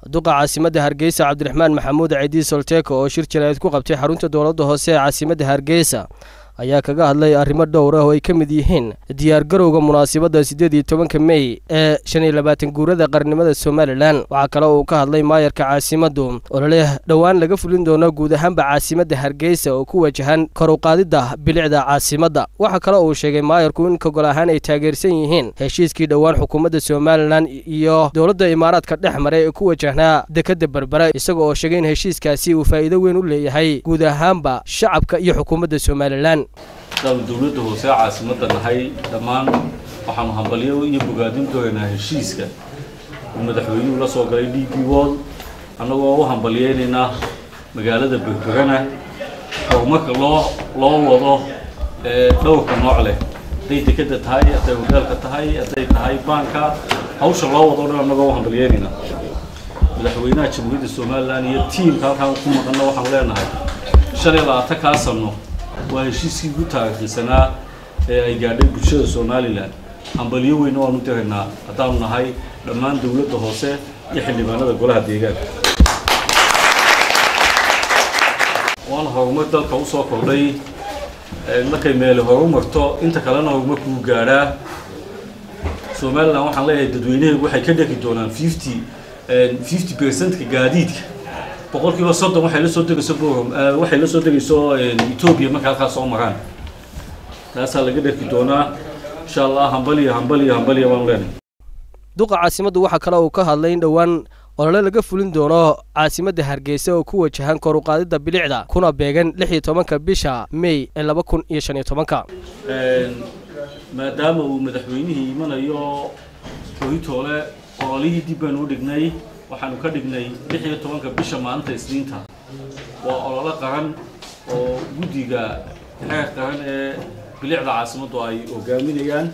duqa caasimadda hargeysa cabdiraxmaan maxamuud ciidii solteeko oo shir jaraa'id ku qabtay xarunta dowladda hoose ee caasimadda hargeysa ayaa kaga hadlay arrimo dhowr ah oo ay ka mid yihiin diyaargarowga munaasabadda siddeed iyo tobanka mey ee shan iyo labaatan guurada qarnimada somalilan waxaa kale uu ka hadlay maayarka caasimaddu olole dhowaan laga fulin doono guud ahaanba caasimadda hargeysa oo ku wajahan kor u qaadidda bilicda caasimadda waxaa kale uu sheegay maayarku in kogol ahaan ay taageersan yihiin heshiiskii dhowaan xukuumadda somalilan iyo dowladda imaaraadka dhex maray ee ku wajahnaa dekedda berbera isaga oo sheegay in heshiiskaasi uu faa'iido weyn u leeyahay guud ahaanba shacabka iyo xukuumadda somalilan daanu dowladda hoose caasimadda nahay dhammaan waxaanu hambalyo iyo bogaadin doonaynaa heshiiska uu madaxweynuhu la soo galay d b wall annagoo u hambalyeynaynaa magaalada berberana horumarka loo loo wado ee dhowrka nooc leh hadday dekedda tahay hadday hoteelka tahay hadday tahay baanka hawsha loo wado dhan annagoo u hambalyeynaynaa madaxweynaha jamhuuriyadda somalilan iyo tiimka halkaan ku maqanna waxaanu leenahay shan iyo labaatan kaa sano waa heshiiskii ugu taariikhsanaa ee ay gaadhay bulshada somalilan hambalyo weyna waanu diraynaa haddaanu nahay dhammaan dowladda hoose iyo xildhibaanada golaha deegaanka waana horumar dalka usoo kordhay markay meeli horumarto inta kalena horumarkuu gaadhaa somalilan waxaan leeyahay dadweynaheegu waxay ka dhegi doonaan fifty fifty percentka gaadiidka boqolkiiba soddon waxay la soo degayso borom waxay la soo degayso etoobiya marka halkaas soo maraan taasaa laga dherki doonaa insha allah hambaliya hambaliya hambaliya baanu leenahay duqa caasimaddu waxaa kale uu ka hadlay in dhowaan olole laga fulin doono caasimadda hargeysa oo ku wajahan kor u qaadidda bilicda kuna beegan lix iyo tobanka bisha may ee laba kun iyo shan iyo tobanka maadaama uu madaxweynihii imanayo horitoole ololihii dib baanu u dhignay waxaanu ka dhignay lix iyo tobanka bisha maalinta isniinta waa ololo qaran oo guddiga xeer qaran ee bilicda caasimaddu ay hogaaminayaan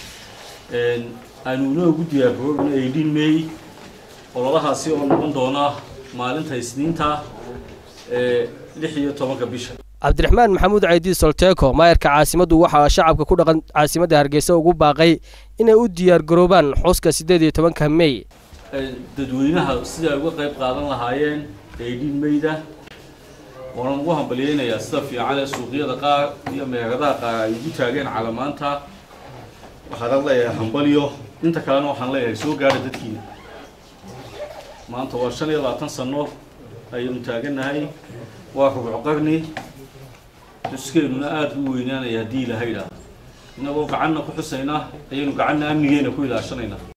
aanu inoo guddigaa program eighteen may ololahaasi oo noqon doona maalinta isniinta ee lix iyo tobanka bisha cabdiraxmaan maxamuud caydi solteeko maayarka caasimaddu waxaa shacabka ku dhaqan caasimadda hargeysa ugu baaqay inay u diyaar garoobaan xuska siddeed iyo tobanka mey dadweynaha sidai ay uga qayb qaadan lahaayeen eighteen mayda waanan ugu hambalyeynayaa sida fiican ee suuqyada qaar iyo meeradaha qaar ay ugu taageen calamaanta waxaan leeyahay hambalyo inta kalena waxaan leeyahay soo gaadha dadkiina maanta waa shan iyo labaatan sano ayaynu taagannahay waa rubco qarni xuskeenuna aada u weynaanaya haddii ilahaydha innagoo gacanna ku xusayna ayaynu gacanna amnigeena ku ilaashanaynaa